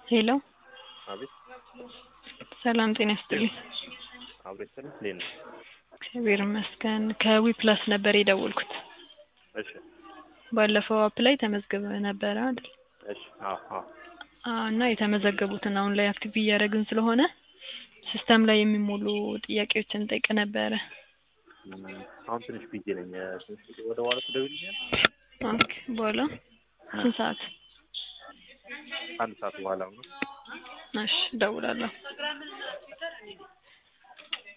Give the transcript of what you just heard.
ሄሎ አቤት ሰላም ጤና ይስጥልኝ። አቤት ስልህ እንዴት ነህ? እግዚአብሔር ይመስገን። ከዊ ፕላስ ነበር የደወልኩት። እሺ ባለፈው አፕ ላይ ተመዝግበ ነበረ አይደል? እሺ አዎ አዎ አዎ እና የተመዘገቡትን አሁን ላይ አክቲቭ እያደረግን ስለሆነ ሲስተም ላይ የሚሞሉ ጥያቄዎችን እንጠይቅ ነበረ። እም፣ አሁን ትንሽ ቢዚ ነኝ። ትንሽ ወደ በኋላ ትደውልልኛለህ? ኦኬ በኋላ ስንት ሰዓት? አንድ ሰዓት በኋላ ነው። እሺ እደውላለሁ።